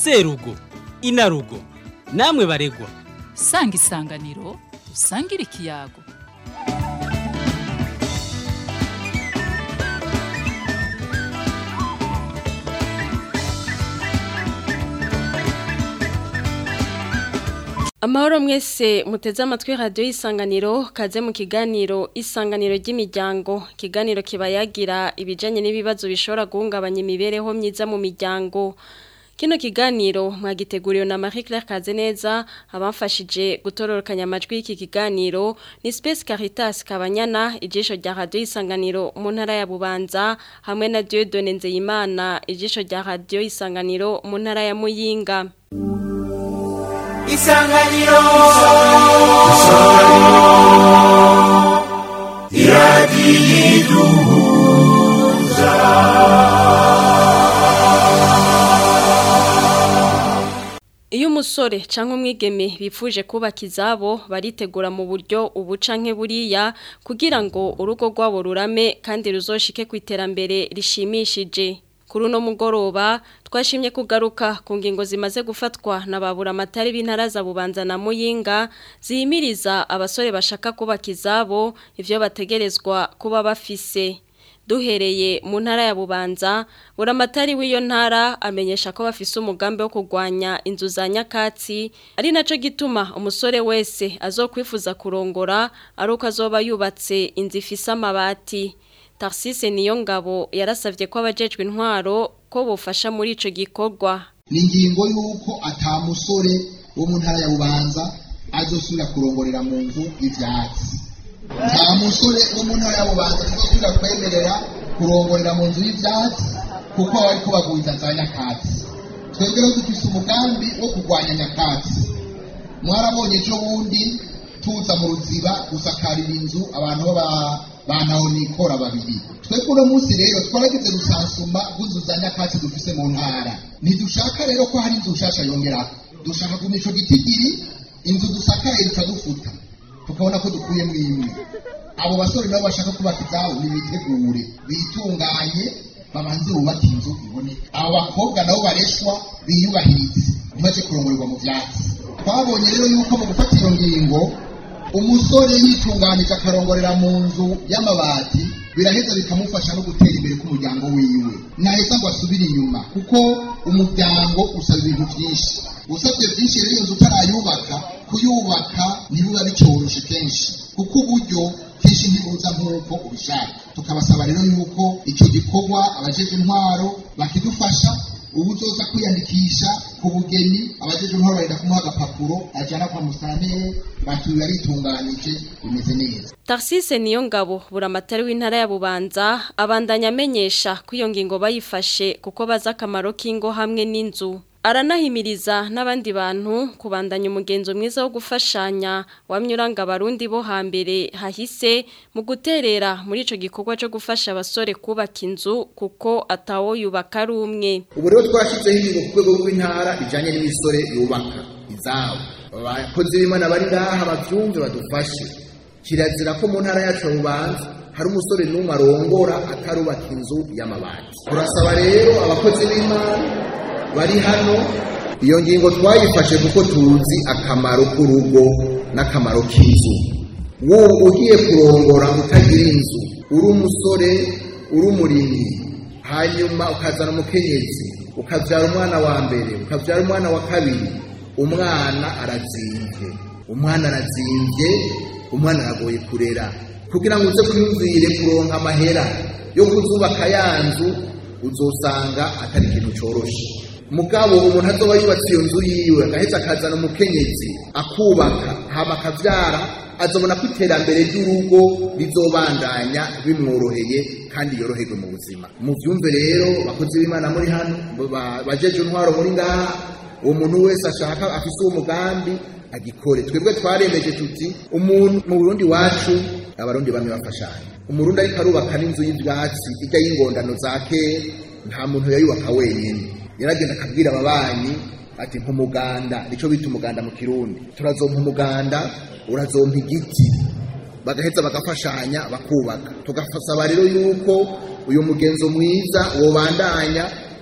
serugo inarugo namwe baregwa sanga isanganiro usangire ikiyago Amahoro mwese muteze amatwi radio y'isanganiro kaze mu kiganiro isanganiro ry'imiryango kiganiro kibayagira ibijanye n'ibibazo bishobora guhungabanya imibereho myiza mu miryango Kino kiganiro mwagiteguriwe na Marie Claire Kazeneza abamfashije gutororokanya amajwi y'iki kiganiro ni Space Caritas Kabanyana ijisho rya radio isanganiro mu ntara ya Bubanza hamwe na Dieudonne Nzeyimana ijisho rya radio isanganiro mu ntara ya Muyinga isanganiro Iyo umusore canke umwigeme bifuje kubaka izabo baritegura mu buryo ubu canke buriya kugira ngo urugo rwabo rurame kandi ruzoshike ku iterambere rishimishije. Kuri uno mugoroba twashimye kugaruka ku ngingo zimaze gufatwa na babura amatari b'intara za Bubanza na Muyinga zihimiriza abasore bashaka kubaka izabo ivyo bategerezwa kuba bafise. duhereye mu ntara ya bubanza buramatari w'iyo ntara amenyesha ko bafise umugambi wo kurwanya inzu za nyakatsi ari naco gituma umusore wese azokwifuza kurongora ari uko azoba yubatse inzu ifise amabati tarsise niyo ngabo yarasavye ko abajejwe intwaro ko bofasha muri ico gikorwa ni ingingo y'uko ata musore wo mu ntara ya bubanza azosubira kurongorera mu nzu y'ivyatsi nta musore wo mu ntara ya bubanza azosubira kwemerera kurongorera mu nzu y'ivyatsi kuko aba ariko bagwiza za nyakatsi twebwe rero dufise umugambi wo kurwanya nyakatsi mwarabonye ejo bundi tuza mu ruziba gusakarira inzu abantu baba bantaho nikora babiri twebwe uno munsi rero twaragize rusansuma rw'inzu za nyakatsi dufise mu ntara ntidushaka rero ko hari inzu nshasha yongeraho dushaka kuma ico gitigiri inzu dusakaye dukadufuta tukabona ko dukuyemo imwe abo basore nabo bashaka kubaka izabo nibitegure bitunganye babanze bubake inzu iboneka abo bakobwa nabo bareshwa biyubahirize ntibaje kurongorerwa mu vyatsi twabonye rero yuko mu gufata iyo ngingo umusore yitunganije akarongorera mu nzu y'amabati biraheza bikamufasha no gutera imbere k'umuryango wiwe naheza ngo asubire inyuma kuko umuryango usaba ibintu vyinshi usabye vyinshi rero iyo nzu utarayubaka kuyubaka ntibiba bicoroshe kenshi kuko uburyo kenshi ntibuza nk'uko ubishaka tukabasaba rero yuko icyo gikorwa abajeje intwaro bakidufasha ubu uzoza kwiyandikisha ku bugeni abajeje intwaro barenda kumuha agapapuro ajana kwa musantere batuye aritunganije bimeze neza Tarsise niyo ngabo buramatari w'intara ya Bubanza abandanya amenyesha ko iyo ngingo bayifashe kuko baza akamaro k'ingo hamwe n'inzu aranahimiriza n'abandi bantu kubandanya umugenzo mwiza wo gufashanya wamyuranga abarundi bo hambere hahise mu guterera muri ico gikorwa cyo gufasha abasore kubaka inzu kuko atawo yubaka ari umwe ubu rero twashyizeho ingingo ku rwego rw'intara bijyanye n'imisore yubaka izabo abakozi b'imana bari ngaha babyumve badufashe kirazira ko mu ntara yacu rubanza hari umusore n'umwe arongora atarubaka inzu y'amabati turasaba rero abakozi b'imana bari hano iyo ngingo twayifashe kuko tuzi akamaro k'urugo n'akamaro k'inzu wowe ugiye kurongora utagira inzu uri umusore uri umurimyi hanyuma ukazana umukenyezi ukabyara umwana wa mbere ukabyara umwana wa kabiri umwana arazimbye umwana arazimbye umwana aragoye kurera kugira ngo uze kwiyumvire kuronka amahera yo kuzubaka ya nzu uzosanga atari ikintu cyoroshe mugabo umuntu azoba yubatse iyo nzu yiwe agaheza akazana umukenyezi akubaka hama akavyara azobona ko iterambere ry'urugo rizobandanya bimworoheye kandi yoroherwe mu buzima muvyumve rero bakozi b'imana muri hano bajeje intwaro muri ngaha uwo muntu wese ashaka afise uwo mugambi agikore twebwe twaremeje tuti umuntu mu burundi wacu abarundi bamwe bafashanya umurundi ariko arubaka n'inzu y'ivyatsi ijya y'ingondano za kera nta muntu yayubaka wenyine yaragenda akabwira ababanyi ati nk'umuganda nicyo bita umuganda mu kirundi turazompa umuganda urazompa igiti bagaheza bagafashanya bakubaka tugasaba rero yuko uyu mugenzo mwiza wobandanya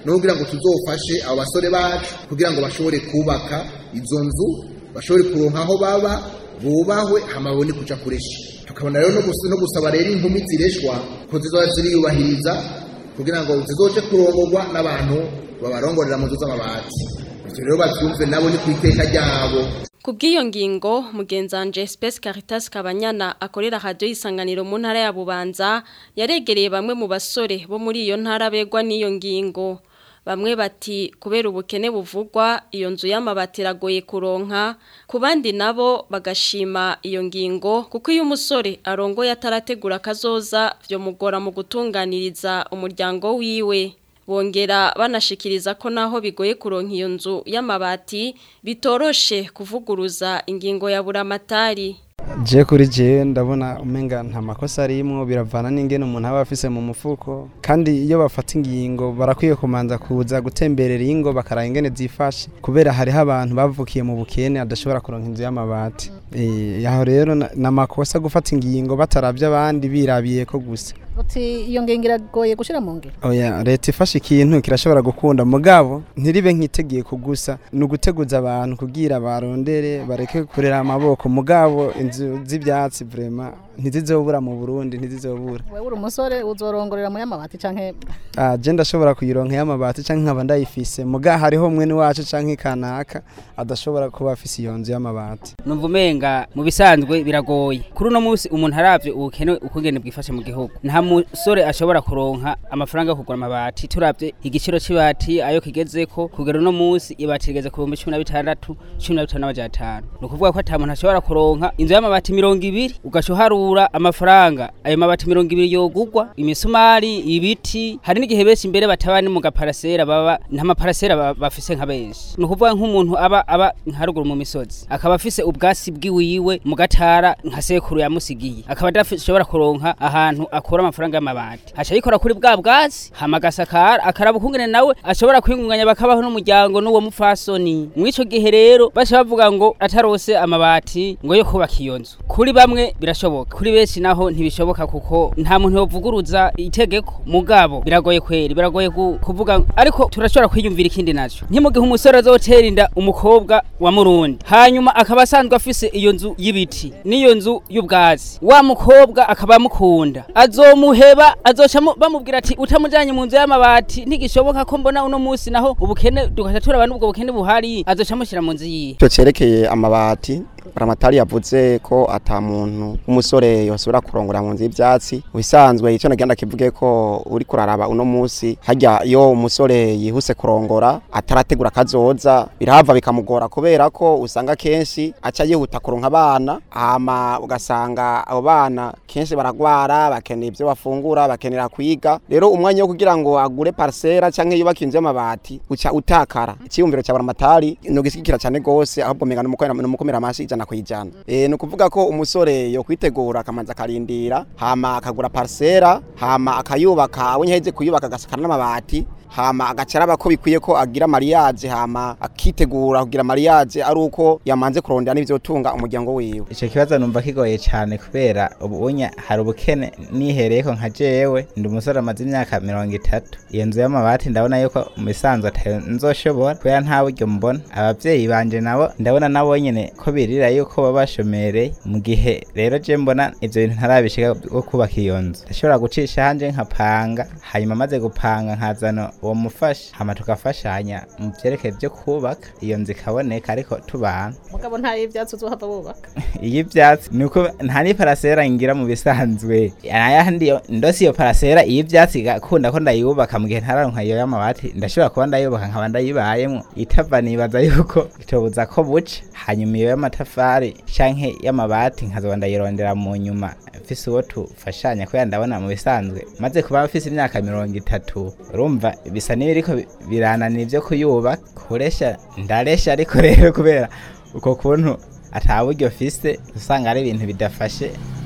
no kugira ngo tuzofashe abo basore bacu kugira ngo bashobore kubaka izo nzu bashobore kuronka aho baba bubahwe hama babone kuja kuresha tukabona rero no gus- no gusaba rero inkumi zireshwa ko zizoba ziriyubahiriza kugira ngo zizoje kurongorwa n'abantu babarongorera mu nzu z'amabati ivyo rero bavyumve nabo ni ku iteka ryabo Kubw'iyo ngingo mugenzanje Space Caritas Kabanyana akorera radio isanganiro mu ntara ya Bubanza yaregereye bamwe mu basore bo muri iyo ntara begwa n'iyo ngingo bamwe bati kubera ubukene buvugwa iyo nzu y'amabati iragoye kuronka ku bandi nabo bagashima iyo ngingo kuko iyo umusore arongoye atarategura kazoza byo mugora mu gutunganiriza umuryango wiwe bongera banashikiriza ko naho bigoye kuronka iyo nzu y'amabati bitoroshe kuvuguruza ingingo ya buramatari je kuri je ndabona umenga nta makosa arimwo biravana n'ingene umuntu aba afise mu mufuko kandi iyo bafata ingingo barakwiye kumanza kuza gutemberera ingo bakaraba ingene zifashe kubera hariho abantu bavukiye mu bukene adashobora kuronka inzu y'amabati Eh, aho rero na- ni amakosa gufata ingingo bataravye abandi birabiye ko gusa uti iyo ngingo iragoye gushira mu ngiro oya leta ifashe ikintu kirashobora gukunda mugabo ntiribe nk'itegeko gusa ni uguteguza abantu kugira barondere bareke kurera amaboko mugabo inzu z'ibyatsi vrema ntizizobura mu burundi ntizizobura wewe uri umusore uzorongorera mu y'amabati canke Ah, je ndashobora kuyironka y'amabati canke nkaba ndayifise muga hariho mwene wacu canke kanaka adashobora kuba afise iyo nzu y'amabati numva umenga mu bisanzwe biragoye kuri uno munsi umuntu aravye ubukene ukungene bwifashe mu gihugu nta musore ashobora kuronka amafaranga yo kugura amabati turavye igiciro c'ibati ayo kigezeko kugera uno munsi ibati rigeze ku bihumbi cumi na bitandatu cumi na bitanu n'amajana atanu ni ukuvuga ko ata muntu ashobora kuronka inzu y'amabati mirongo ibiri ugaca uharura amafaranga ayo mabati mirongo ibiri yogugwa imisumari ibiti hari n'igihe benshi imbere bataba ni mu gaparasera baba nta maparasera ba- bafise nka benshi ni ukuvuga nk'umuntu aba aba nkaruguru mu misozi akaba afise ubwasi bwiwiwe mu gatara nka sekuru yamusigiye akaba adashobora kuronka ahantu akura amafaranga y'amabati aca yikora kuri bwa bwasi hama agasakara akaraba ukungene nawe ashobora kwingunganya bakabaho n'umuryango n'uwo mupfasoni mw'ico gihe rero baca bavuga ngo atarose amabati ngo yo kubaka iyo nzu kuri bamwe birashoboka kuri benshi naho ntibishoboka kuko nta muntu yovuguruza itegeko mugabo biragoye kweri biragoye gu- kuvuga ariko turashobora kwiyumvira ikindi naco ntimugihe umusore azotera inda umukobwa wa murundi hanyuma akaba asanzwe afise iyo nzu y'ibiti n'iyo nzu y'ubwatsi wa mukobwa akaba amukunda azomuheba azoca mu- bamubwira ati utamujanye mu nzu y'amabati ntigishoboka ko mbona uno munsi naho ubukene tugaca turaba n'ubwo bukene buhari azoca amushyira mu nzu yiwe icyo cyerekeye amabati buramatari yavuze ko ata muntu w'umusore yosubira kurongora mu nzu y'ibyatsi ubisanzwe icyo nagenda kivuge ko uri kuraraba uno munsi hajya iyo umusore yihuse kurongora atarategura akazoza birahava bikamugora kubera ko usanga kenshi aca yihuta kuronka abana hama ugasanga abo bana kenshi baragwara bakeneye ibyo bafungura bakenera kwiga rero umwanya wo kugira ngo agure parcela canke yubake inzu y'amabati uca utakara icyiyumviro cya buramatari ni ugisigikira cyane gose ahubwo menga n'umukomera amashi ijana ku ijana Eh, ni ukuvuga ko umusore yo kwitegura akamanza akarindira hama akagura parcela hama akayubaka abonye aheze kuyubaka agasakara n'amabati hama agaca araba ko bikwiye ko agira mariage hama akitegura kugira mariage ari uko yamanze kurondera n'ivyotunga umuryango wiwe icyo kibazo numva kigoye cyane kubera ubunya hari ubukene nihereyeko nka jewe ndi umusore amaze imyaka mirongo itatu iyo nzu y'amabati ndabona yuko mu bisanzwe atayo nzoshobora kubera nta buryo mbona abavyeyi banje nabo ndabona nabo nyene ko birira yuko baba bashomereye mu gihe rero je mbona ivyo bintu ntarabishika bwo kubaka iyo nzu ndashobora gucisha hanje nkapanga hanyuma maze gupanga nkazana uwo mufasha hama tukafashanya mu vyerekeye vyo kubaka iyo nzu ikaboneka ariko tubana mugabo nta y'ivyatsi uzohava bubaka iyo ibyatsi ni uko nta n'iparasera ngira mu bisanzwe ayandi yo- ndose iyo parasera iyo ibyatsi igakunda ko ndayubaka mu gihe ntararonka iyo y'amabati ndashobora kuba ndayubaka nkaba ndayibayemo itava nibaza yuko itobuza ko buca hanyuma iyo y'amatafari canke y'amabati nkazoba ndayirondera mu nyuma mfise uwo tufashanya kubera ndabona mu bisanzwe maze kuba mfise imyaka mirongo itatu urumva bisa n'ibiriko bi- birananira ivyo kuyubaka kuresha ndaresha ariko rero kubera uko kuntu ata buryo fise usanga ari ibintu bidafashe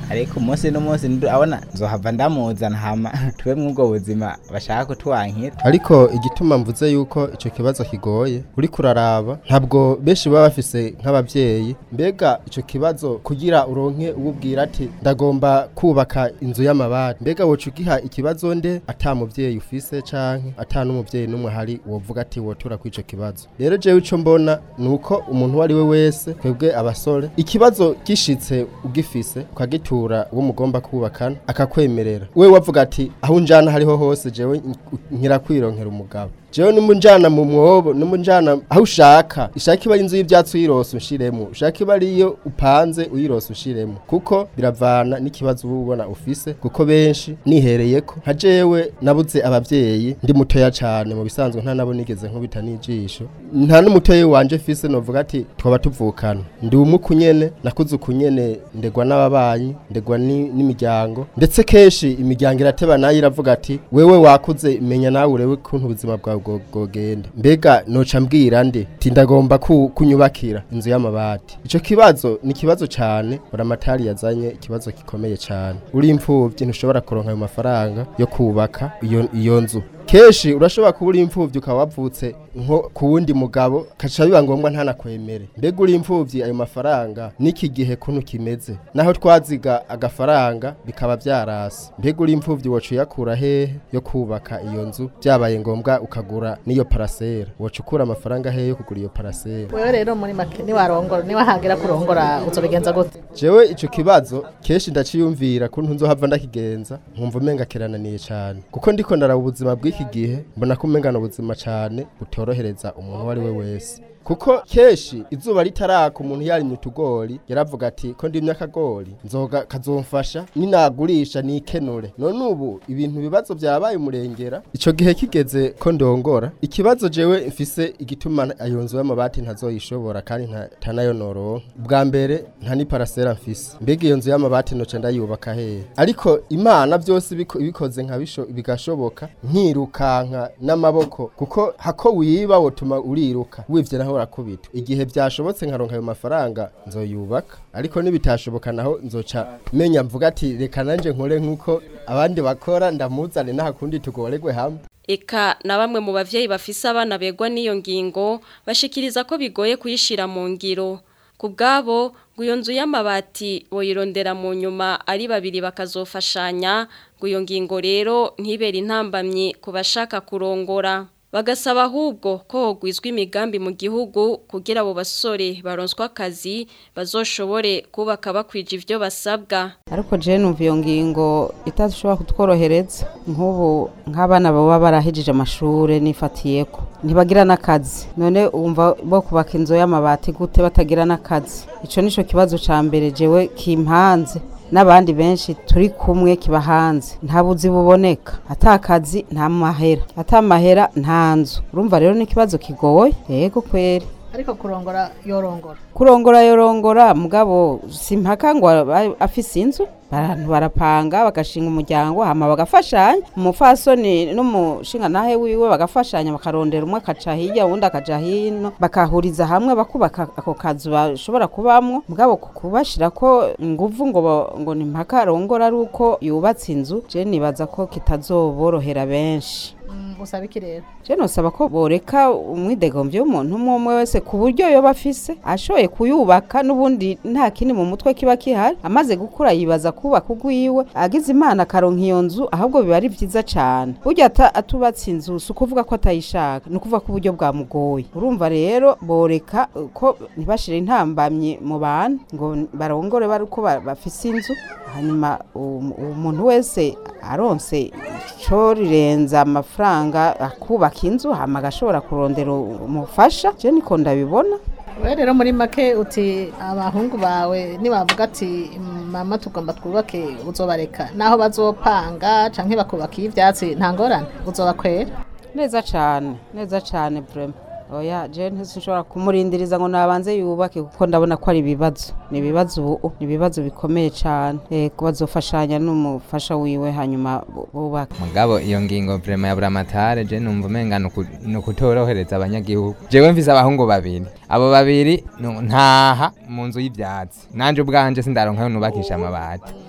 ariko umunsi n'umunsi ndu- abona nzohava ndamuzana hama tube mw'ubwo buzima bashaka kutwankira ariko igituma mvuze yuko icyo kibazo kigoye uri kuraraba ntabwo benshi baba bafise nk'ababyeyi mbega icyo kibazo kugira uronke ububwira ati ndagomba kubaka inzu y'amabati mbega woca ugiha ikibazo nde ata mubyeyi ufise canke ata n'umubyeyi n'umwe hari wovuga ati wotura kuri icyo kibazo rero jewe ico mbona ni uko umuntu uwo ari we wese twebwe abasore ikibazo gishitse ugifise ukagitura uwo mugomba kubakana akakwemerera we wavuga ati aho unjana hariho hose jewe nkira kwironkera umugabo jewe numunjana mu mwobo numunjana aho ushaka ishaka iba ari inzu y'ivyatsi uyirose ushiremo ushaka iba ariyo upanze uyirose ushiremo kuko biravana n'ikibazo uba ubona ufise kuko benshi nihereyeko nka jewe nabuze abavyeyi ndi mutoya cane mu bisanzwe nta nabo nigeze nkubita n'ijisho nta n'umutoyi wanje fise novuga ati twaba tuvukana ndi umuku nyene nakuze ukunyene ndegwa n'ababanyi ndegwa ni- n'imiryango ndetse kenshi imiryango irateba nayo iravuga ati wewe wakuze menya nawe urebe kuntu ubuzima bwawe bwo- bwogenda mbega noca mbwira nde ti ndagomba ku- kunyubakira inzu y'amabati ico kibazo ni kibazo cane buramatari yazanye ikibazo gikomeye cane uri imfuvyi ntushobora kuronka ayo mafaranga yo kubaka iyo iyo nzu kenshi urashobora kuba uri imfuvyi ukaba wavutse nko ku wundi mugabo kaca biba ngombwa ntanakwemere mbega uri imfuvyi ayo mafaranga n'iki gihe kuntu kimeze naho twaziga agafaranga bikaba vyarasi mbega uri imfuvyi woca uyakura hehe yo kubaka iyo nzu vyabaye ngombwa ukagura n'iyo parasera woca ukura amafaranga hehe yo kugura iyo parasera wewe rero muri make niwarongora niwahagira kurongora uzobigenza gute jewe ico kibazo kenshi ndaciyumvira kuntu nzohava ndakigenza nkumva umenga kirananiye cane kuko ndiko ndaraba ubuzima bw'iki gihe mbona ko umengana ubuzima cane butorohereza umuntu uwo ari we wese kuko kenshi izuba ritaraka umuntu yarimye utugori yaravuga ati ko ndimye akagori nzoga kazomfasha ninagurisha nikenure none ubu ibintu bibazo vyabaye umurengera ico gihe kigeze ko ndongora ikibazo jewe mfise igituma ayo nzu y'amabati ntazoyishobora kandi nta- ntanayo noronka bwa mbere nta ni parasera mfise mbega iyo nzu y'amabati noca ndayubaka hehe ariko imana byose biko- ibikoze nka bisho bigashoboka nkirukanka n'amaboko kuko hako wiba wotuma uriruka wivye naho urakubita igihe byashobotse nkaronka ayo mafaranga nzoyubaka ariko nibitashoboka naho nzoca menya mvuga ati reka nanje nkore nk'uko abandi bakora ndamuzane n'ahakundi tugoregwe hamwe Eka na bamwe mu bavyeyi bafise abana begwa n'iyo ngingo bashikiriza ko bigoye kuyishira mu ngiro ku bwabo ngo iyo nzu y'amabati boyirondera mu nyuma ari babiri bakazofashanya ngo iyo ngingo rero ntibere intambamyi ku bashaka kurongora bagasaba ahubwo ko hogwizwa imigambi mu gihugu kugira abo basore baronswa akazi bazoshobore kubaka bakwije ivyo basabwa ariko je numva iyo ngingo itashobora kutworohereza nk'ubu nk'abana baba barahejeje amashure nifatiyeko ntibagira n'akazi none wumva bo kubaka inzu y'amabati gute batagira n'akazi ico nico kibazo ca mbere jewe kimpanze n'abandi benshi turi kumwe kiba hanze nta buzi buboneka ata kazi nta mahera ata mahera nta nzu urumva rero n'ikibazo kigoye yego kweri ariko kurongora yorongora kurongora yorongora mugabo simpaka ngo aba- afise inzu abantu barapanga bagashinga umuryango hama bagafashanya umufasoni n'umushinga nahe wiwe bagafashanya bakarondera umwe akaca hirya uwundi akaja hino bakahuriza hamwe bakubaka ako kazu bashobora kubamwo mugabo ku- kubashirako inguvu ngo ba- ngo ni mpaka arongora ari uko yubatse inzu je nibaza ko kitazoborohera benshi Mm, usaba iki rero je nosaba ko boreka umwidegemvyo w'umuntu umwe umwe wese ku buryo yoba afise ashoboye kuyubaka n'ubundi nta kindi mu mutwe kiba kihari amaze gukura yibaza kubaka ugwiwe agize imana akaronka iyo nzu ahubwo biba ari vyiza cane burya ata- atubatse inzu si ukuvuga ko atayishaka ni ukuvuga ko uburyo bwamugoye urumva rero boreka uh, ko ntibashire intambamyi mu bantu ngo barongore bari uko ba- bafise inzu hanyuma um- umuntu wese aronse ico rirenza amafaranga akubaka inzu hama agashobora kurondera umufasha je niko ndabibona wewe rero muri make uti abahungu bawe nibavuga ati mama tugomba twubake uzobareka naho bazopanga canke bakubaka ivyatsi nta ngorane uzobakwera neza cane neza cane vraiment oya je ntisinshobora kumurindiriza ngo nabanze yubake kuko ndabona ko ari ibibazo ni ibibazo ubu ni ibibazo bikomeye cane eh bazofashanya n'umufasha wiwe hanyuma bu- bubaka mugabo iyo ngingo vrema ya buramatare je numva umenga nuku- nukutorohereza abanyagihugu jewe mfise abahungu babiri abo babiri nu- ntaha mu nzu y'ivyatsi nanje ubwanje sindaronkayo nubakisha amabati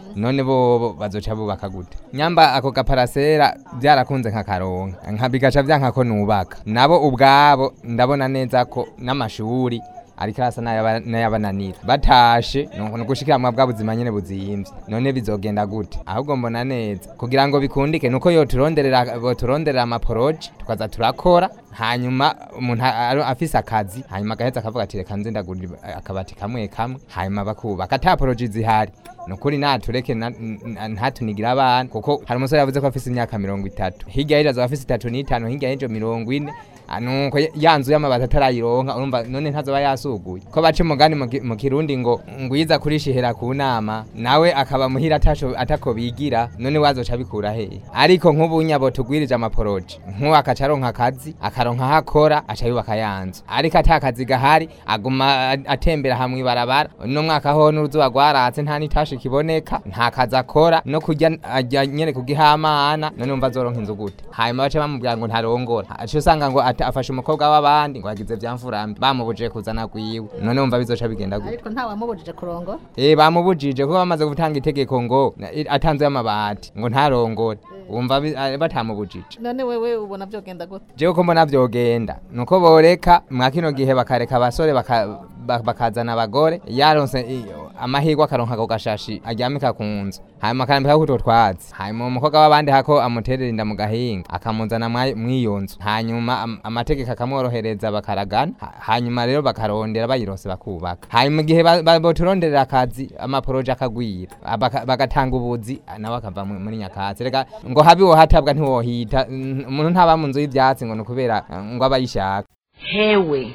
none bo bazoca bubaka gute nyamba ako gaparasera byarakunze nkakaronka nka bigaca byanka ko nubaka nabo ubwabo ndabona neza ko n'amashuri ariko arasa n'ayaba- n'ayabananira batashe ni ugushikiramwa bwa buzima nyene buzimvye none bizogenda gute ahubwo mbona neza kugira ngo bikundike nuko yoturonderera boturonderera amaporoje tukaza turakora hanyuma umuntu a- a- afise akazi hanyuma agaheza akavuga ati reka nze ndagura akabati kamwe kamwe hanyuma bakubaka ata poroje zihari nukuri natureke na- n- ntatunigira abana kuko hari umusore yavuze ko afise imyaka mirongo itatu hirya y'ejo azoba afise itatu n'itanu hirya y'ejo mirongo ine Ah, nuko ya nzu y'amabati atarayironka urumva none ntazoba yasuguye ko baca umugani mu ki- mu kirundi ngo ngwiza kurishihera ku nama nawe akaba muhira atasho atako bigira none wazoca bikura hehe ariko nk'ubunya bo tugwirije amaporoje nk'uwo akaca aronka akazi akaronka aho akora aca yubaka ya nzu ariko ata kazi gahari aguma a- atembera hamwe ibarabara no mwaka ho n'uruzuba rwaratse nta nitashi kiboneka nta kazi akora no kurya ajya nyene kugihamana none umva azoronka inzu gute hanyuma bace bamubwira ngo ntarongora aca usanga ngo ata- afashe umukobwa w'abandi ngo agize vyamfurambi bamubujije kuzana gwiwe none umva bizoca bigenda gute ariko nta wamubujije kurongora Eh bamubujije kuko bamaze gutanga itegeko ngo na- i- atanze amabati ngo ntarongore wumva bi- ah, batamubujije none wewe ubona byogenda gute jewe ko mbona vyogenda nuko boreka mwa kino gihe bakareka abasore baka- ba- bakazana abagore yaronse i- amahirwe akaronka ako gashashi aryamika ku nzu hanyuma akarambika kutwo twatsi hanyuma umukobwa w'abandi hako amuterera inda mu gahinga akamuzana mwa- mw'iyo nzu hanyuma am- amategeko akamworohereza bakaragana ha- hanyuma rero bakarondera bayironse bakubaka hanyuma igihe ba- ba- boturonderera akazi amaporoje akagwira ah, baka- bagatanga ubuzi ah, nawe akava mu- muri nyakatsi reka ngo habe wohatabwa ntiwohita n- umuntu ntaba mu nzu y'ivyatsi ngo ni ukubera ah, ngo abayishaka hewe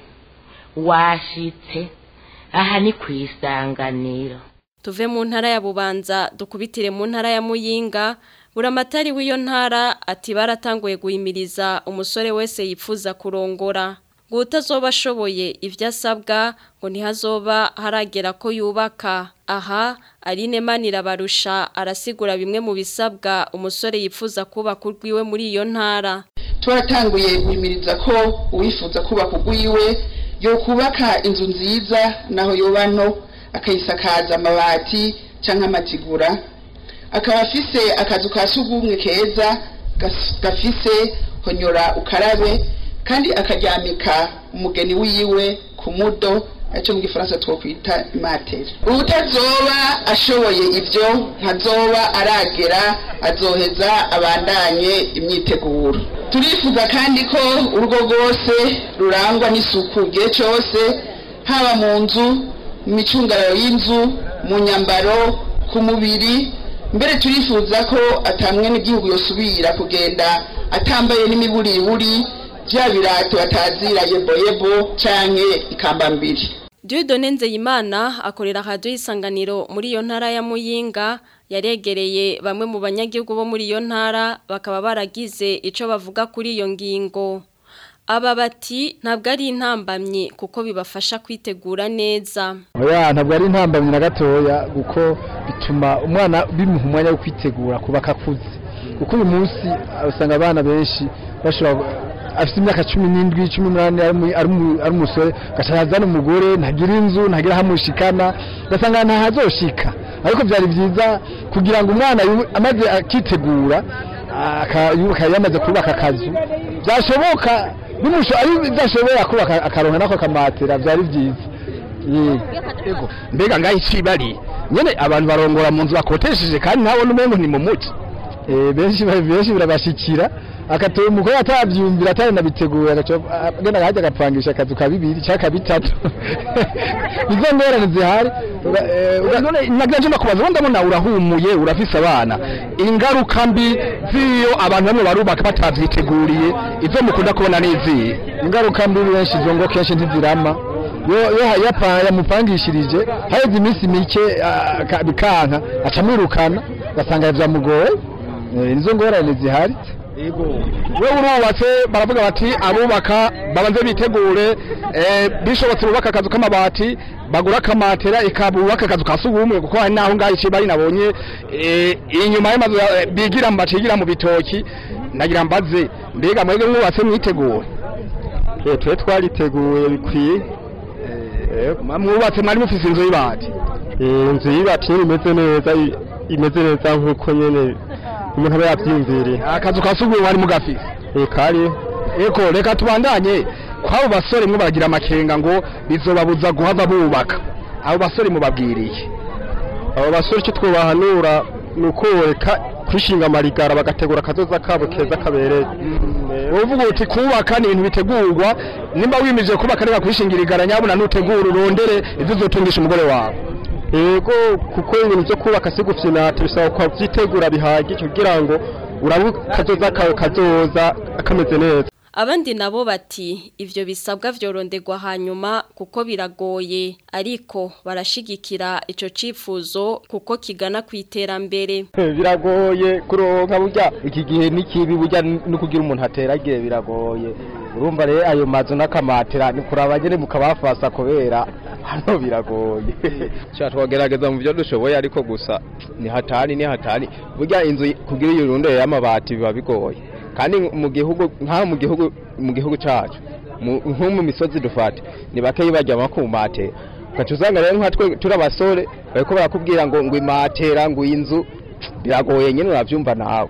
washitse aha ni ku isanganiro tuve mu ntara ya bubanza dukubitire mu ntara ya muyinga buramatari w'iyo ntara ati baratanguye guhimiriza umusore wese yifuza kurongora ngo utazoba ashoboye ibyo asabwa ngo ntihazoba haragera ko yubaka aha Aline Manirabarusha arasigura bimwe mu bisabwa umusore yifuza kubaka urwiwe muri iyo ntara twaratanguye guhimiriza ko uwifuza kubaka ugwiwe yo kubaka inzu nziza naho yoba nto akayisakaza amabati cyangwa amatigura akaba afise akazu ka sugumwe keza gas- gafise honyora ukarabe kandi akaryamika umugeni wiwe ku mudo icyo mu gifaransa twokwita imateri utazoba ashoboye ibyo ntazoba aragera azoheza abandanye imyiteguro turifuza kandi ko urugo rwose rurangwa n'isuku igihe cyose haba mu nzu mu micungararo y'inzu mu nyambaro ku mubiri mbere turifuza ko atamwe n'igihugu yosubira kugenda atambaye n'imiburiburi bya birato batazira yeboyebo canke ikambambiri Dieudonne Nzeyimana akorera radio isanganiro muri iyo ntara ya Muyinga yaregereye bamwe mu banyagihugu bo muri iyo ntara bakaba baragize ico bavuga kuri iyo ngingo aba bati ntabwo ari intambamye kuko bibafasha kwitegura neza oya ntabwo ari intambamyi na gatoya kuko bituma umwana bimuha umwanya wo kwitegura kuba akakuze kuko uyu munsi usanga abana benshi bashobora afite imyaka cumi n'indwi cumi n'umunani ari umu- ari umu- ari umusore agaca umugore ntagira inzu ntagira aho amushikana ugasanga ntahazoshika ariko byari byiza kugira ngo umwana yu- amaze akitegura aka- yubaka yamaze kubaka akazu byashoboka bimusho- ari bidashobora kubaka akaronka nako kamatera byari byiza Yego. mbega ngaho icibari nyene abantu barongora mu nzu bakotesheje kandi ntabona umengo ni mu muci Eh, benshi benshi birabashikira akatoye umugore atabyumvira atanabitegura agaca agenda agahajya agapangisha akazu ka bibiri cyangwa ka bitatu izo ngorane zihari Uga- eh, uga- none naganje nakubaza wenda mbona urahumuye urafise abana ingaruka mbi z'iyo abantu bamwe barubaka batavyiteguriye izo mukunda kubona n'izihe ingaruka mbi benshi izo ngo kenshi ntizirama yo yo yapa yamupangishirije haheze iminsi mike ah, aka- bikanka acamwirukana basanga vyamugoye Eh, nizo ngorane zihari we urubatse baravuga bati abubaka babanze bitegure eh, bishobotse bubaka akazu k'amabati bagura akamatera ikabubaka akazu ka sugumwe kuko hari naho ngaho iciye bari nabonye eh, inyuma y'amazu ya- bigira mu bacigira mu bitoki nagira mbaze mbega mwebwe mwubatse mwitegure eh twe twariteguye bikwiye eh mwubatse mwari mufise inzu y'ibati inzu y'ibati imeze neza imeze neza nk'uko nyene umuntu aba yavyiyumviriye akazu ka sugumwe wari mugafise eh kari eko reka tubandanye kwabo basore mwe baragira amakenga ngo bizobabuza guhava bubaka abo basore mubabwiriye abo basore icyo twobahanura ni uko reka kwishinga amarigara bagategura akazoza kabo keza kabereye uvuga uti kubaka ni ibintu bitegurwa nimba wimije kubaka reka kwishingira igara nyabuna nutegura urondere ivyo uzotungisha umugore wawe yego kuko ibintu byo kubaka si gufyinata bisaba kwa byitegura bihagije kugira ngo urabe kazoza kawe kazoza kameze neza Abandi nabo bati ivyo bisabwa vyorondegwa hanyuma kuko biragoye ariko barashigikira ico cifuzo kuko kigana kwiterambere biragoye kuronka burya iki gihe n'ikibi burya no kugira umuntu ateragiye biragoye urumva rero ayo mazu n'akamatera ni kuraba nyene mukabafasa kubera hano biragoye cya twagerageza mu byo dushoboye ariko gusa ni hatari ni hatari burya inzu kugira iyo runde y'amabati biba bigoye kandi mu gihugu nka mu gihugu mu gihugu cyacu nko mu misozi dufate ni bakeyi bajya bakumate ugaca usanga rero nka twe turi abasore bariko barakubwira ngo ngo imatera ngo inzu biragoye nyine urabyumva nawe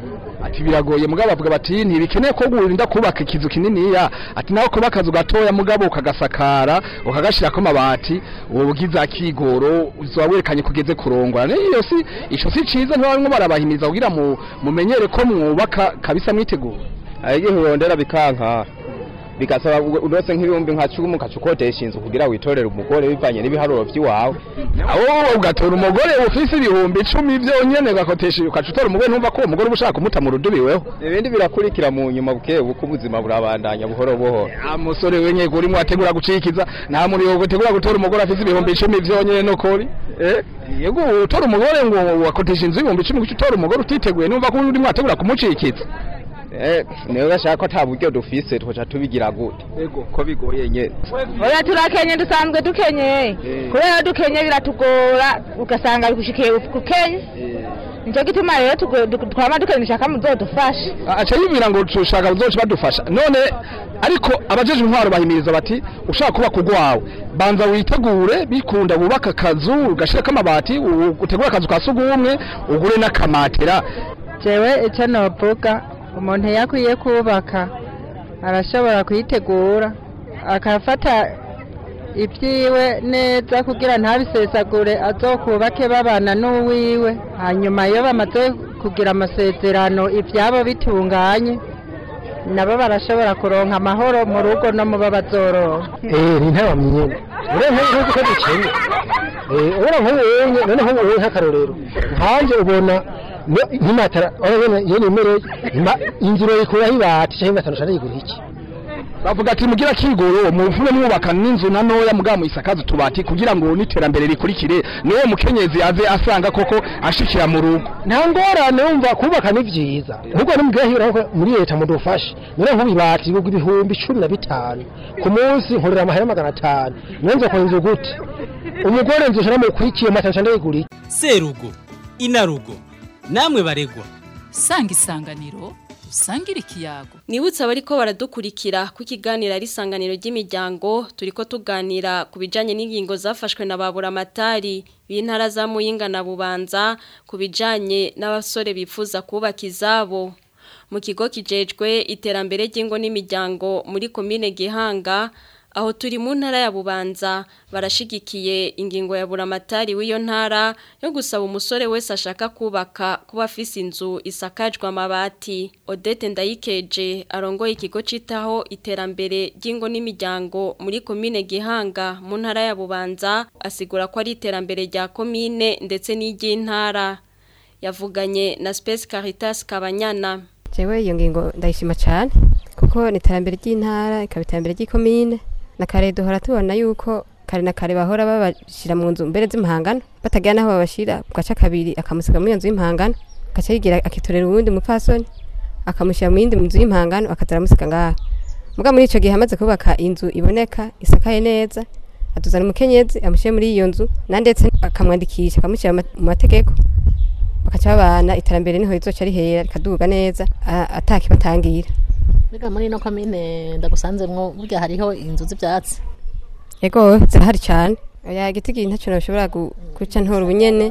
ati biragoye mugabo bavuga bati ntibikeneye ko gurinda kubaka ikizu kininiya ati nawe kuba akazu gatoya mugabo ukagasakara ukagashirako amabati uwo bugiza kigoro uzoba werekanye kugeze kurongora niyo si ico si ciza ntibarimwo barabahimiza kugira mu mumenyere ko mwubaka kabisa mwitegura igihe urondera bikanka bigasaba urose nk'ibihumbi nka cumi ukacukodesha inzu kugira witorere umugore bivanye n'ibiharuro by'iwawe aho ugatora umugore ufise ibihumbi icumi byonyene ugakotesha ukacutora umugore ntumva ko uwo mugore uba ushaka kumuta mu rudubiweho ibindi birakurikira mu nyuma buke buko ubuzima burabandanya buhoro buhoro amusore wenyego urimo ategura gucikiza nta muri yo gutegura gutora umugore afise ibihumbi icumi byonyene no kuri eh yego utora umugore ngo wakotesha inzu ibihumbi icumi guca utora umugore utiteguye numva ko urimo ategura kumucikiza eh niyo gashaka ko ata buryo dufise twoca tubigira gute yego ko bigoye nyene oya turakenye dusanzwe dukenye kubera dukenye biratugora ugasanga bigushikiye kukenye Nico gituma rero twama dukenisha ko muzodufasha aca yibwira ngo tushaka uzoca badufasha none ariko abajeje intwaro bahimiriza bati ushaka kuba kugwawe banza witegure bikunda bubaka akazu ugashirako amabati utegure akazu ka sugumwe ugure n'akamatera jewe icyo novuga umuntu yakwiye kubaka arashobora kuyitegura akafata ibyiwe neza kugira ntabisesagure azokubake babana n'uwiwe hanyuma iyo bamaze kugira amasezerano ibyabo bitunganye nabo barashobora kuronka amahoro mu rugo no mu bazoroha eh ni ntaba myene urenze nkuko ko dukenye eh ubona nk'ubu wenye none nk'ubu wenye nk'akarorero nkanje ubona ntimatara urabona yene imereye inzira yikuraho ibati cyangwa imatara ushaka yigura iki bavuga ati mugira kigoro muvume mwubaka n'inzu na noya mugabo isakaza tubati kugira ngo n'iterambere rikurikire niwe mukenyezi aze asanga koko ashikira mu rugo nta ngorane wumva kubaka ni vyiza ahubwo nimubwira hira muri leta mudufashe none nk'ubibati bigwa ibihumbi cumi na bitanu ku munsi nkorera amahera magana atanu niyo nzo inzu gute umugore nzoshira mukurikiye matara ushaka yigura iki serugo inarugo namwe baregwa sanga isanganiro usangire ikiyago Nibutsa bariko baradukurikira ku kiganiro ari isanganiro ry'imiryango turiko tuganira ku bijanye n'ingingo zafashwe na babura matari b'intara za Muyinga na Bubanza ku bijanye n'abasore bifuza kubaka izabo mu kigo kijejwe iterambere ry'ingo n'imiryango muri komine Gihanga aho turi mu ntara ya Bubanza barashigikiye ingingo ya buramatari w'iyo ntara yo gusaba umusore wese ashaka kubaka kuba afise inzu isakajwe amabati Odette Ndayikeje arongoye ikigo citaho iterambere ry'ingo n'imiryango muri komine Gihanga mu ntara ya Bubanza asigura ko ari iterambere rya komine ndetse n'iry'intara yavuganye na Space Caritas Kabanyana Jewe iyo ngingo ndayishima cyane kuko ni iterambere ry'intara ikaba iterambere ry'ikomine na kare duhora tubona yuko kare na kare bahora babashira mu nzu mbere z'impangano batagira naho babashira gaca kabiri akamusiga muri iyo nzu y'impangano gaca yigira akitorera uwundi mupfasoni akamushyira mu yindi nzu y'impangano akazara amusiga ngaho muga muri ico gihe amaze kubaka inzu iboneka isakaye neza atuzana umukenyezi amushyire muri iyo nzu na ndetse akamwandikisha akamushyira mu mategeko bakaca babana iterambere niho rizoca rihera rikaduga neza atakibatangira Mbega muri ino komine ndagusanzemwo burya hariho inzu z'ibyatsi Yego zirahari cyane oya igiti gihe ntacyo nashobora guca ntora ubunyene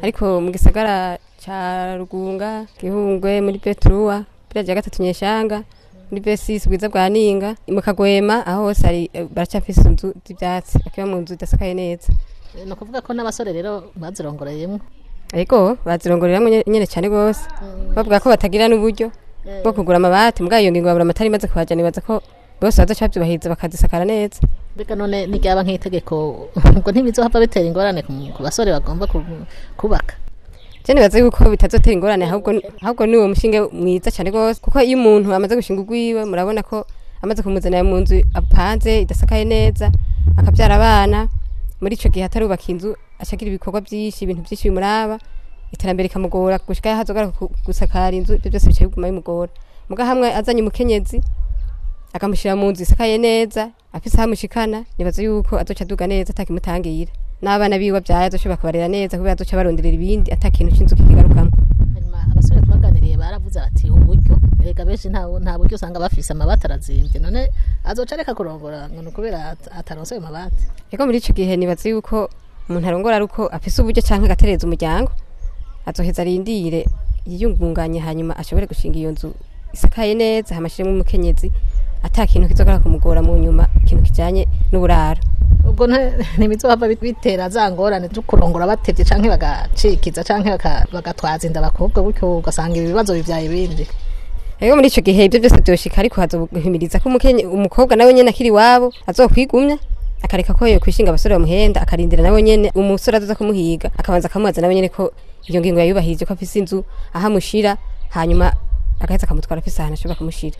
ariko mu gisagara ca rugunga gihungwe muri betruwa biriya bya gatatu nyeshanga muri besisi bwiza bwa ninga mu kagwema aho hose hari eh, baracafise inzu z'ivyatsi bakiba mu nzu idasakaye neza ni ukuvuga ko n'abasore rero bazirongoreyemo ariko bazirongoreramwo nye- nyene cane gose bavuga ko batagira n'uburyo bwo kugura amabati mbwa iyo ngingo babura amatari imaze kuhajana nibaza ko bose bazoca bavyubahiriza bakazisakara neza mbega none n'iryaba nk'itegeko ubwo ntibizohava bitera ingorane ku ku basore bagomba ku- kubaka je nibaza yuko bitazotera ingorane ahubwo ahubwo ni uwo mushinge mwiza cane gose kuko iyo umuntu amaze gushinga urwiwe murabona ko amaze kumuzanira mu nzu apanze idasakaye neza akabyara abana muri ico gihe atarubaka inzu acagira ibikorwa vyinshi ibintu vyinshi bimuraba iterambere rikamugora gushika yaho azogaruka ku- gusakara inzu ibyo byose bica biguma bimugora muga hamwe azanye umukenyezi akamushyira mu nzu isakaye neza afise aho amushikana nibaza yuko azoca aduga neza atakimutangira n'abana biwe abyaye azoshobora kubarera neza kubera azoca baronderera ibindi ata kintu c'inzu kikigarukamo hanyuma abasore twaganiriye baravuze bati uburyo reka benshi nta nta buryo usanga bafise amabati arazimbye none azoca areka kurongora ngo ni ukubera at- ataronse ayo mabati Ego muri ico gihe nibaza yuko umuntu arongora ari uko afise uburyo canke agatereza umuryango azoheza arindire yiyungunganye hanyuma ashobore gushinga iyo nzu isakaye neza hamashiremo umukenyezi ata kintu kizogara kumugora mu nyuma ikintu kijanye n'uburaro ubwo nta- ntibizohava bit- bitera za ngorane zo kurongora batevye canke bagacikiza canke baka- bagatwaza inda abakobwa gutyo ugasanga ibibazo bivyaye ibindi Ego muri ico gihe ibyo byose byoshika ariko hazohimiriza ko umukenye umukobwa nawe nyene akiri wabo azokwigumya akareka ko yokwishinga abasore bamuhenda akarindira nawe nyene umusore azoza kumuhiga akabanza akamubaza nawe nyene ko iyo ngingo yayubahirije ko afise inzu aho amushira hanyuma agaheza akamutwara afise ahantu ashobora kumushira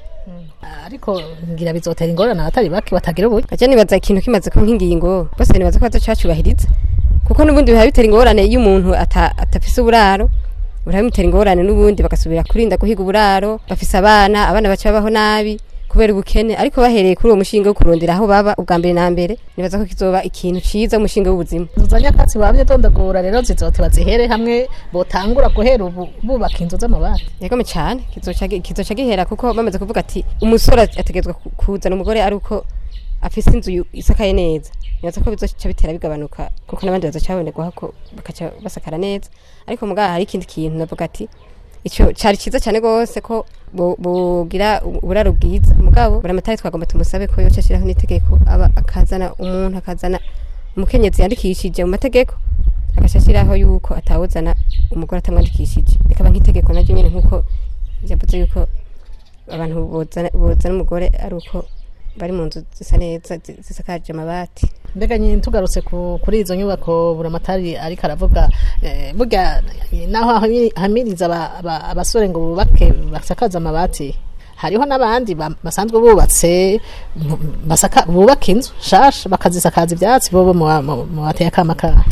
ariko ngira bizotera ingorane abatari bake batagira uburyo aje nibaza ikintu kimaze kuba nk'ingingo bose nibaza ko bazoca bacubahiriza kuko n'ubundi biba bitera ingorane iyo umuntu ata- atafise uburaro buraba bimutera ingorane n'ubundi bagasubira kurinda guhiga uburaro bafise abana abana baca babaho nabi kubera ubukene ariko bahereye kuri uwo mushinga wo kurondera aho baba ubwa mbere na mbere nibaza ko kizoba ikintu ciza umushinga w'ubuzima inzu za nyakatsi bamye dondagura rero zizote bazihere hamwe botangura guhera ubu bubaka inzu z'amabati yegome cyane kizoca gi- kizoca gihera kuko bamaze kuvuga ati umusore ategerezwa ku- kuzana umugore ari uko afise inzu yu- isakaye neza nibaza ko bizoca bitera bigabanuka kuko n'abandi bazoca babonerwaho ko bakaca basakara neza ariko mugabo hari ikindi kintu navuga ati ico cari ciza cyane gose ko bo- bogira u- uburaro bwiza mugabo buramatari twagomba tumusabe ko yoca ashiraho n'itegeko aba akazana umuntu akazana umukenyezi yandikishije mu mategeko agaca ashiraho yuko atawuzana umugore atamwandikishije rikaba nk'itegeko naryo nyene nk'uko yavuze yuko abantu bozana bozana umugore ari uko bari mu nzu zisa neza zi- zisakaje amabati mbega nyine tugarutse ku- kuri izo nyubako buramatari ariko aravuga eh, burya naho ahami- ahamiriza aba- aba- abasore ngo bubake basakaze amabati hariho n'abandi ba- basanzwe bubatse mm, basaka- bubaka inzu shasha bakazisakaza ibyatsi bobo mu mu- mu bateye akamakara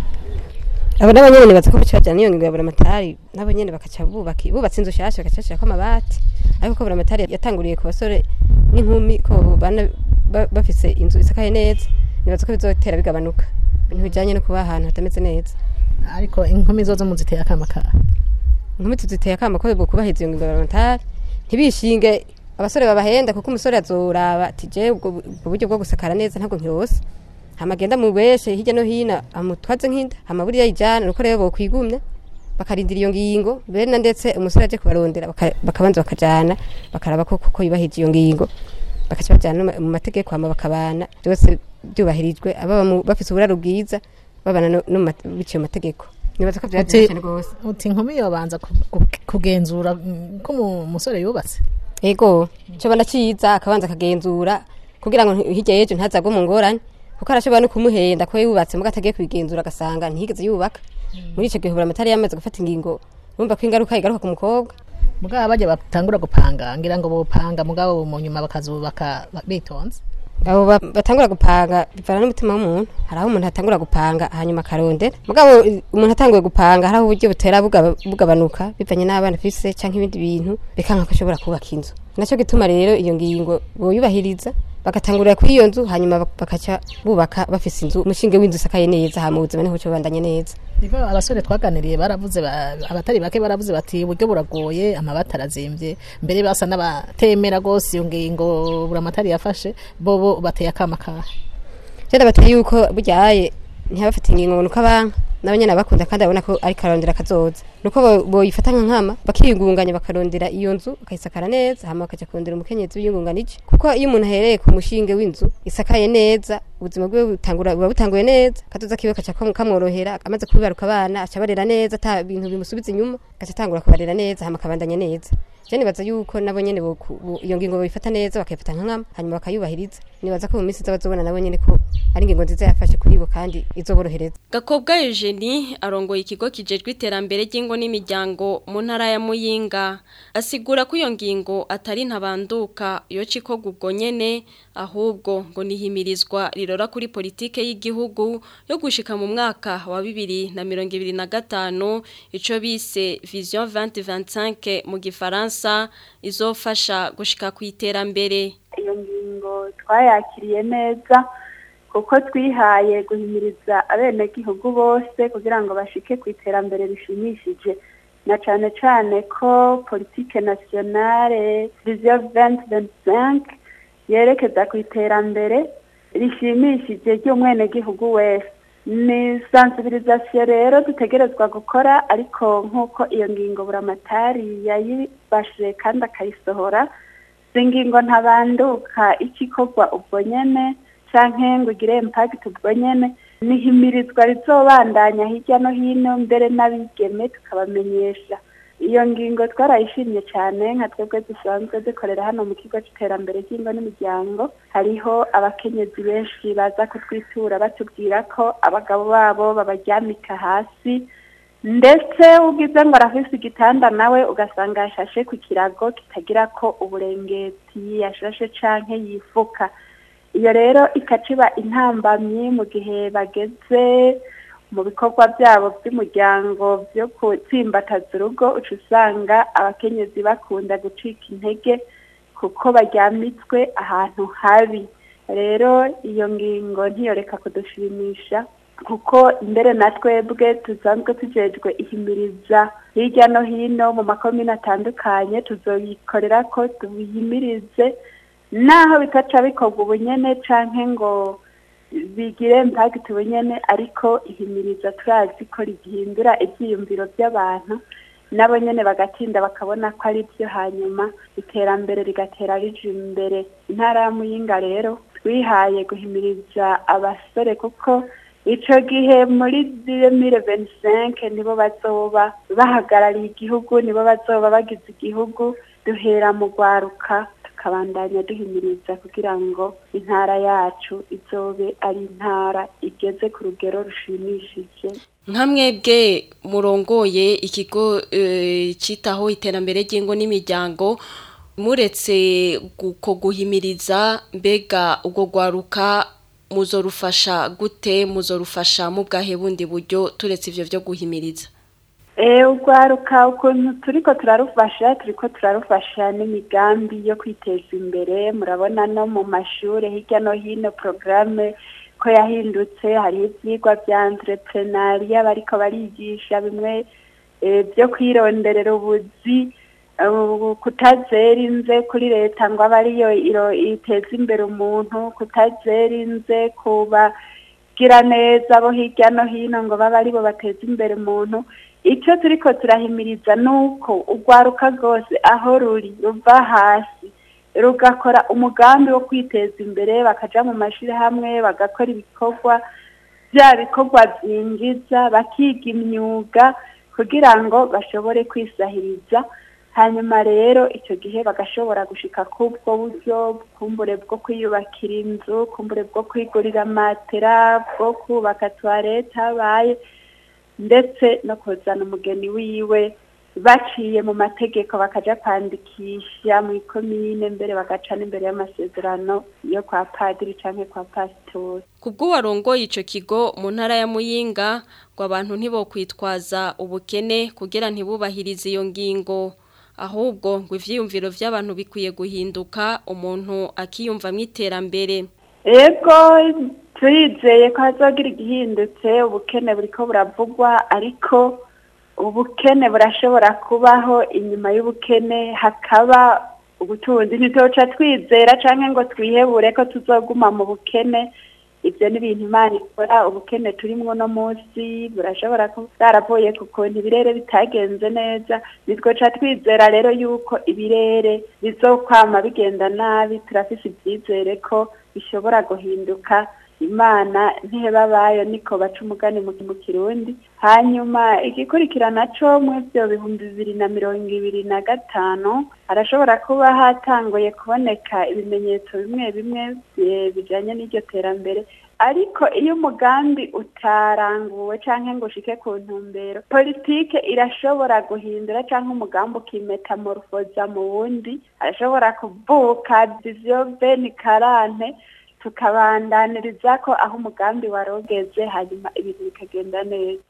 abo nabo nyene nibaza ko baca bajana n'iyo ngingo ya buramatari nabo nyene bakaca bubaka bubatse inzu shasha bagaca bashirako amabati ariko ko buramatari yatanguriye ku basore n'inkumi ko bana ba- bafise inzu isakaye neza nibaza ko bizotera bigabanuka ibintu bijanye no kuba ahantu hatameze neza ariko inkumi zo zo mu ziteye akamakara inkumi tuziteye akama ko bwo kubahiriza iyo ngingo ya buramatari ntibishinge abasore babahenda kuko umusore azoraba ati je ubwo ubwo buryo bwo gusakara neza ntabwo nkirose hama agenda mu beshe hirya no hino amutwaze nk'inda hama buriya yijana nuko rero bokwigumya bakarindira iyo ngingo bena ndetse umusore aje kubarondera baka- bakabanza bakajana bakaraba ko kuko yubahirije iyo ngingo bakaca bajana no mu mategeko hama bakabana byose byubahirijwe ababa mu- bafise uburaro bwiza babana no no mu mate- biciye mu mategeko nibaza ko uti byari cyane rwose uti inkumi yobanza ku- ku- kugenzura mm, ko umu- umusore yubatse ego cobona ciza akabanza akagenzura kugira ngo hirya y'ejo ntazagwe mu ngorane kuko arashobora no kumuhenda ko yubatse muga atagiye kubigenzura agasanga ntiyigeze yubaka muri ico gihe buramatari yamaze gufata ingingo urumva ko ingaruka igaruka ku mukobwa mugabo bajya batangura gupanga ngira ngo bopanga mugabo mu nyuma bakazubaka ba- bitonze abo ba- batangura gupanga bivana n'umutima w'umuntu hari aho umuntu atangura gupanga hanyuma akarondera mugabo i- umuntu atanguye gupanga hari aho uburyo butera bugaba- bugabanuka bivanye n'abana afise canke ibindi bintu bikanka ko ashobora kubaka inzu naco gituma rero iyo ngingo boyubahiriza bagatangurira kuri iyo nzu hanyuma bak- bakaca bubaka bafise inzu umushinge w'inzu isakaye neza hama ubuzima niho buca bubandanye neza Niko abasore twaganiriye baravuze ba- abatari bake baravuze bati uburyo buragoye amabati arazimbye mbere basa n'abatemera rwose iyo ngingo buramatari yafashe bobo bateye akamakara cyenda bateye yuko buryaye ntibafite ingingo ngo nuko abanka nabo nyene abakunda kandi abona ko ari karondera kazoza nuko bo- boyifata nka nkama bakiyungunganya bakarondera iyo nzu bakayisakara neza hama bakaja kurondera umukenyezi wiyungunganije kuko iyo umuntu ahereye ku mushinge w'inzu isakaye neza ubuzima bwe butangura buba butanguye neza kazoza kiwe kaca kam- kamworohera amaze kubibaruka abana aca barera neza ata bintu bimusubiza inyuma gaca atangura kubarera neza hama akabandanya neza je nibaza yuko nabo nyene boku- bo- iyo ngingo bayifata neza bakayifata nka nkama hanyuma bakayubahiriza nibaza ko mu minsi iza bazobona nabo nyene ko ari ingingo nziza yafashe kuri bo kandi izoborohereza Gakobwa Eugenie arongoye ikigo kijejwe iterambere ry'ingo n'imiryango mu ntara ya Muyinga asigura ko iyo ngingo atari ntabanduka yo cikoga ubwo nyene ahubwo ngo nihimirizwa rirora kuri politike y'igihugu yo gushika mu mwaka wa 2025 ico bise Vision 2025 mu gifaransa izofasha gushika ku iterambere iyo ngingo twayakiriye neza kuko twihaye guhimiriza abenegihugu bose kugira ngo bashike ku iterambere rishimishije na cane cane ko politike nationale vision 2025 yerekeza ku iterambere rishimishije ry'umwenegihugu wese ni sensibilisation rero dutegerezwa gukora ariko nk'uko iyo ngingo buramatari yayibashije kandi akayisohora si ingingo ntabanduka ikikorwa ubwo nyene canke ngo igire impact ubwo nyene nihimirizwa rizobandanya hirya no hino mbere n'abigeme tukabamenyesha iyo ngingo twarayishimye cyane nka twebwe dusanzwe dukorera hano mu kigo c'iterambere ry'ingo n'imiryango hariho abakenyezi benshi baza kutwitura batubwira ko abagabo babo babaryamika hasi ndetse ugize ngo arafise igitanda nawe ugasanga yashashe ku kirago kitagira ko uburengeti yashashe canke yifuka iyo rero ikaciba intambamyi mu gihe bageze mu bikorwa byabo by'umuryango byo gutsimbataza urugo uca usanga abakenyezi bakunda gucika intege kuko baryamitswe ahantu habi rero iyo ngingo ntiyoreka kudushimisha kuko mbere na twebwe tusanzwe tujejwe ihimiriza hirya no hino mu makomine atandukanye tuzoyikorera ko tubihimirize naho bitaca bikorwa ubunyene canke ngo bigire impact ubunyene ariko ihimiriza turazi ko rigihindura ivyiyumviro by'abantu nabo nyene bagatinda bakabona ko ari byo hanyuma iterambere rigatera rija imbere intara ya muyinga rero twihaye guhimiriza abasore kuko ico gihe muri 2025 nibo bazoba bahagarariye igihugu nibo bazoba bagize igihugu duhera mu rwaruka tukabandanya duhimiriza kugira ngo intara yacu izobe ari intara igeze ku rugero rushimishije nka mwebwe murongoye ikigo eh, citaho iterambere ry'ingo n'imiryango muretse guko guhimiriza mbega ubwo gwaruka muzorufasha gute muzorufasha mu bwahe bundi buryo turetse ivyo vyo guhimiriza Eh ugwaruka ukuntu turiko turarufasha turiko turarufasha n'imigambi yo kwiteza imbere murabona no mu mashure hirya no hino programme ko yahindutse hariho ivyigwa vya entrepreneuria bariko barigisha bimwe eh, byo kwironderera ubuzi uh, kutazera inze kuri leta ngo abe ariyo iro- iteza imbere umuntu kutazera inze kuba gira neza bo hirya no hino ngo babe aribo bateza imbere umuntu icyo turiko turahimiriza ni uko urwaruka rwose aho ruri ruva hasi rugakora umugambi wo kwiteza imbere bakaja mu mashirahamwe bagakora ibikorwa bya bikorwa byinjiza bakiga imyuga kugira ngo bashobore kwisahiriza hanyuma rero icyo gihe bagashobora gushika kubwo buryo kumbure bwo kwiyubakira inzu kumbure bwo kwigurira matera bwo kubaka tuwarete habaye ndetse no kuzana umugeni wiwe baciye mu mategeko bakaja kwandikisha mu ikomine mbere bagaca n'imbere y'amasezerano yo kwa padiri canke kwa pasitori Kubwo warongoye ico kigo mu ntara ya Muyinga ngo abantu ntibokwitwaza ubukene kugira ntibubahirize iyo ngingo ahubwo ngo ivyiyumviro vy'abantu bikwiye guhinduka umuntu akiyumva mwiterambere ego turizeye ko hazogira igihindutse ubukene buriko buravugwa ariko ubukene burashobora kubaho inyuma y'ubukene hakaba ubutunzi ntitoca twizera canke ngo twihebure ko tuzoguma mu bukene ibyo ni ibintu imana ikora ubukene turimo uno munsi burashobora kuba bwaravuye ku kuntu ibirere bitagenze neza nitwoca twizera rero yuko ibirere bizokwama bigenda nabi turafise ibyizere ko bishobora guhinduka imana ntiheba bayo niko baca umugani mu mu kirundi hanyuma igikurikirana co mu ivyo bihumbi bibiri na mirongo ibiri na gatanu harashobora kuba hatanguye kuboneka ibimenyetso bimwe bimwe eh, bijanye n'iryo terambere ariko iyo umugambi utaranguwe canke ngo ushike ku ntumbero politike irashobora guhindura canke umugambi ukimetamorfoza mu wundi arashobora kuvuka vision beni karante tukabandaniriza ko aho umugambi warogeze hanyuma ibintu bikagenda neza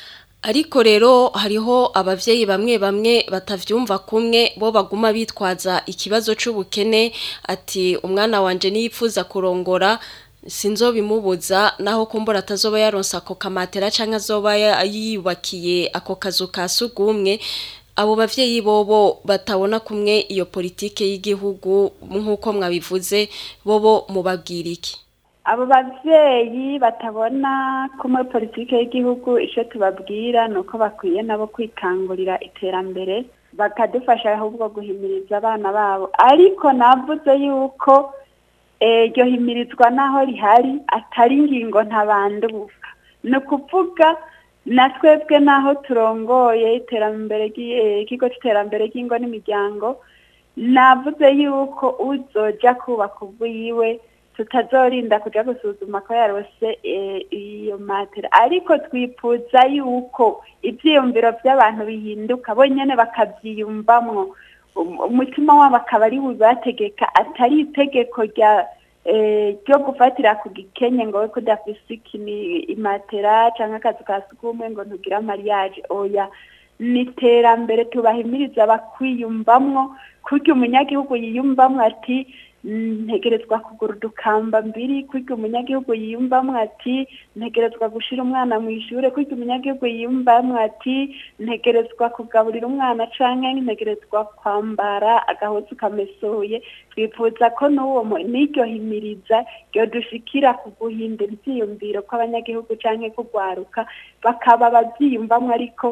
Ariko rero hariho abavyeyi bamwe bamwe batavyumva kumwe bo baguma bitwaza ikibazo c'ubukene ati umwana wanje niyipfuza kurongora sinzobimubuza naho kumbura atazoba yaronsa ako kamatera canke azoba ya- yiyubakiye ako kazu ka sugumwe abo bavyeyi bobo batabona kumwe iyo politike y'igihugu nk'uko mwabivuze bobo mubabwira iki abo bavyeyi batabona kumwe politike y'igihugu ico tubabwira ni uko bakwiye nabo kwikangurira iterambere bakadufasha ahubwo guhimiriza abana babo ariko navuze yuko eh, iryo himirizwa naho rihari atari ingingo ntabanduka ni ukuvuga na twebwe naho turongoye iterambere ry'i- eh, ikigo c'iterambere ry'ingo n'imiryango navuze yuko uzoja kubaka ubwiwe tutazorinda kuja gusuzuma ko yarose eh, iyo matera ariko twifuza yuko ivyiyumviro vy'abantu bihinduka bonyene bakavyiyumvamwo Um- umutima wabo akaba ari bubategeka atari itegeko rya eh, ryo gufatira ku gikenye ngo we kudafise ikini imatera canke akazu ka sugumwe ngo ntugire mariage oya ni iterambere tubahimiriza bakwiyumvamwo kurya umunyagihugu yiyumvamwo ati "Mm, ntegerezwa kugura udukamba mbiri kurya umunyagihugu yiyumvamwo ati ntegerezwa gushira umwana mu ishure kurya umunyagihugu yiyumvamwo ati ntegerezwa kugaburira umwana canke ntegerezwa kwambara agahuzu kamesuye twifuza ko n'uwo mu- n'iryo himiriza ryo dushikira ku guhindura ivyiyumviro kw'abanyagihugu canke kugwaruka bakaba bavyiyumvamwo ariko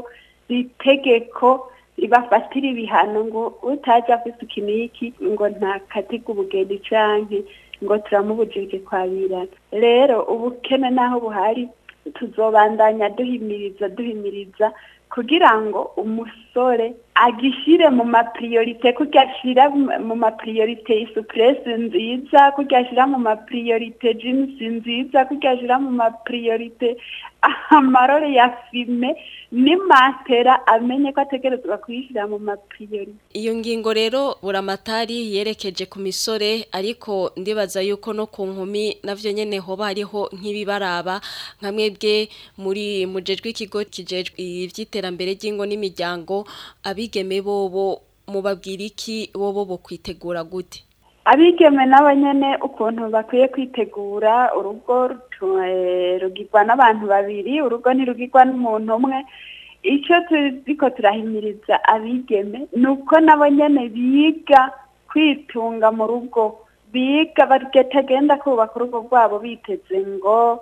itegeko ribafatira ibihano ngo utaje afise ikiniki ngo ntakatirwe ubugeni canke ngo turamubujije kwabirana rero ubukene naho buhari tuzobandanya duhimiriza duhimiriza kugira ngo umusore agishire mu mapriorite kurya ashira mu mapriorite isupresi nziza kurya ashira mu mapriorite jeans nziza kurya ashira mu mapriorite amarore ya fime n'imatera amenye ko ategerezwa kuyishira mu mapriorite Iyo ngingo rero buramatari yerekeje ku misore ariko ndibaza yuko no ku nkumi navyo nyene hoba hariho nk'ibibaraba nka mwebwe muri mujejwe ikigo kijejwe ivy'iterambere ry'ingo n'imiryango abigeme bobo mubabwira iki bobo bo kwitegura gute abigeme nabo nyene ukuntu bakwiye kwitegura urugo rutu- eh, rugirwa n'abantu babiri urugo ntirugirwa n'umuntu umwe icyo turiko turahimiriza abigeme ni uko nabo nyene biga kwitunga mu rugo biga batagenda kubaka urugo rwabo biteze ngo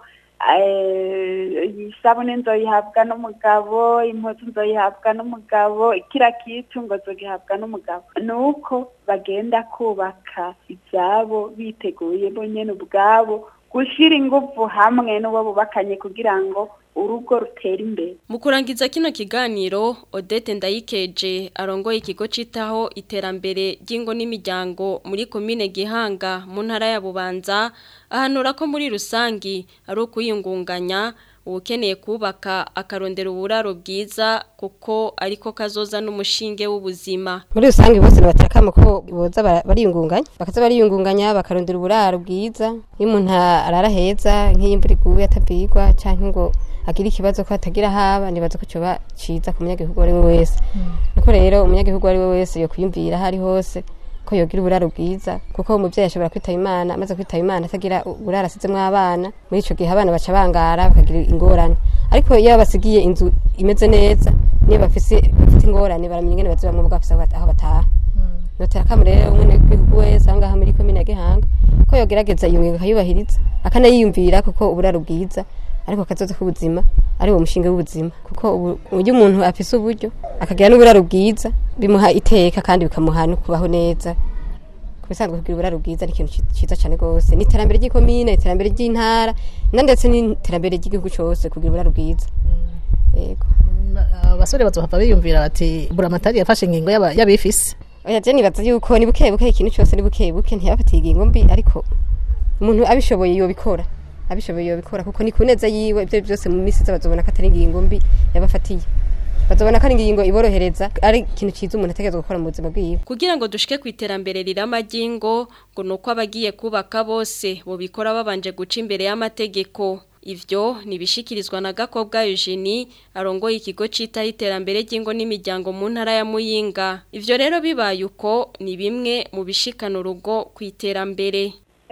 eh, isabune nzoyihabwa n'umugabo impuzu nzoyihabwa n'umugabo kira kitu ngo zogihabwa n'umugabo ni uko bagenda kubaka ibyabo biteguye bo nyene ubwabo gushyira ingufu hamwe n'uwo bubakanye kugira ngo urugo rutere imbere Mu kurangiza kino kiganiro Odette Ndayikeje arongoye ikigo citaho iterambere ry'ingo n'imiryango muri komine Gihanga mu ntara ya Bubanza ahanura ko muri rusangi ari ukuyungunganya ukeneye kubaka akarondera uburaro bwiza kuko ariko kazoza n'umushinge w'ubuzima muri rusange bose batakama ko boza bara- bariyungunganya bakaza bariyungunganya bakarondera uburaro bwiza iyo umuntu arara heza nk'iyo imvura iguye atabwirwa canke ngo agira ikibazo ko atagira haba nibaza ko coba ciza ku munyagihugu ari we wese nuko rero umunyagihugu ari we wese yo kwiyumvira aho ari hose ko yogira uburaro bwiza kuko umuvyeyi ashobora kwitaba imana amaze kwitaba imana atagira uburaro asizemwo abana muri ico gihe abana baca bangara bakagira ingorane ariko iyo basigiye inzu imeze neza niyo bafise bafite ingorane baramenya ingene bazibamwo bafise aho bata- aho bataha notera kamurere umwe w'igihugu wese aho ngaha muri komine ya Gihanga ko yogerageza iyo ngingo akayubahiriza akanayiyumvira kuko uburaro bwiza ariko akazoza k'ubuzima ari uwo mushinga w'ubuzima kuko ubu uburyo umuntu afise uburyo akagira n'uburaro bwiza bimuha iteka kandi bikamuha no kubaho neza ku bisanzwe kugira uburaro bwiza ni ikintu ci- ciza cyane rwose ni iterambere ry'ikomine iterambere ry'intara na ndetse n'iterambere ry'igihugu cyose kugira uburaro bwiza yego abasore bazohava biyumvira bati buramatari yafashe ingingo y'aba- y'abifise oya je nibaza yuko ni buke buke ikintu cyose ni buke buke ntiyafatiye ingingo mbi ariko umuntu abishoboye yobikora abishoboye yobikora kuko ni ku neza yiwe ibyo byose mu minsi iza bazobona ko atari ingingo mbi yabafatiye bazobona ko ari ingingo iborohereza ari ikintu cyiza umuntu ategerezwa gukora mu buzima bwiwe kugira ngo dushike ku iterambere rirama ry'ingo ngo nuko abagiye kubaka bose bobikora babanje guca imbere y'amategeko ivyo nibishikirizwa na Gakobwa Eugenie arongoye ikigo citaho iterambere ry'ingo n'imiryango mu ntara ya Muyinga ivyo rero bibaye uko ni bimwe mu bishikana urugo ku iterambere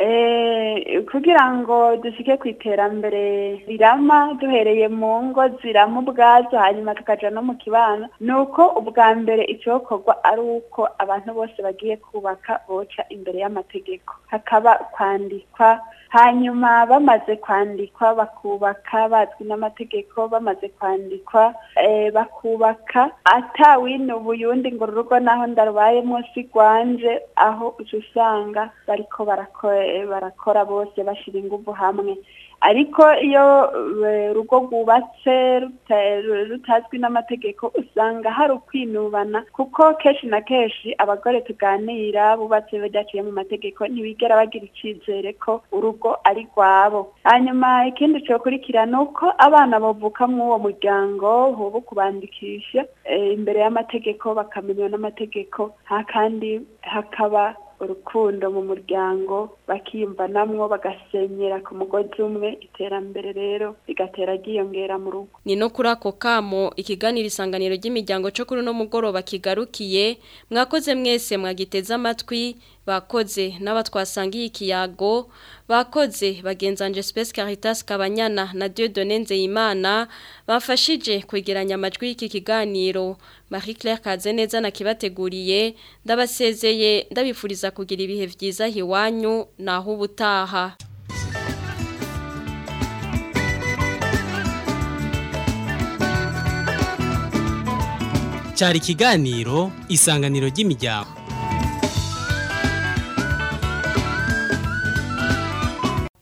Eh, kugira ngo dushike ku iterambere rirama duhereye mu ngo zirama ubwazo hanyuma tukaja no mu kibano ni uko ubwa mbere icokorwa ari uko abantu bose bagiye kubaka boca imbere y'amategeko hakaba kwandikwa hanyuma bamaze kwandikwa bakubaka bazwi n'amategeko bamaze kwandikwa eh, bakubaka atawinubuye uwundi ngo urugo naho ndarubaye munsi rwanje aho uca usanga bariko barako- barakora bose bashira inguvu hamwe ariko iyo eh, urugo rwubatse ruta- rutazwi n'amategeko usanga hari ukwinubana kuko kenshi na kenshi abagore tuganira bubatse badaciye mu mategeko ntibigera bagira icyizere ko urugo ari rwabo hanyuma ikindi cyokurikira ni uko abana bavuka muri uwo muryango hoba kubandikisha eh, imbere y'amategeko bakamenywa n'amategeko nta kandi hakaba urukundo mu muryango bakiyumvanamwo bagasenyera ku mugozi umwe iterambere rero rigatera ryiyongera mu rugo Ni no kuri ako kamo ikiganiro isanganiro ry'imiryango cyo kuri no mugoroba kigarukiye mwakoze mwese mwagiteze amatwi bakoze n'abatwasangiye ikiyago bakoze bagenzanje Space Caritas Kabanyana na Dieudonne Nzeyimana bafashije kwegeranya amajwi y'iki kiganiro Marie Claire Kazeneza na kibateguriye ndabasezeye ndabifuriza kugira ibihe vyiza hiwanyu naho ubutaha cyari ikiganiro isanganiro ry'imiryango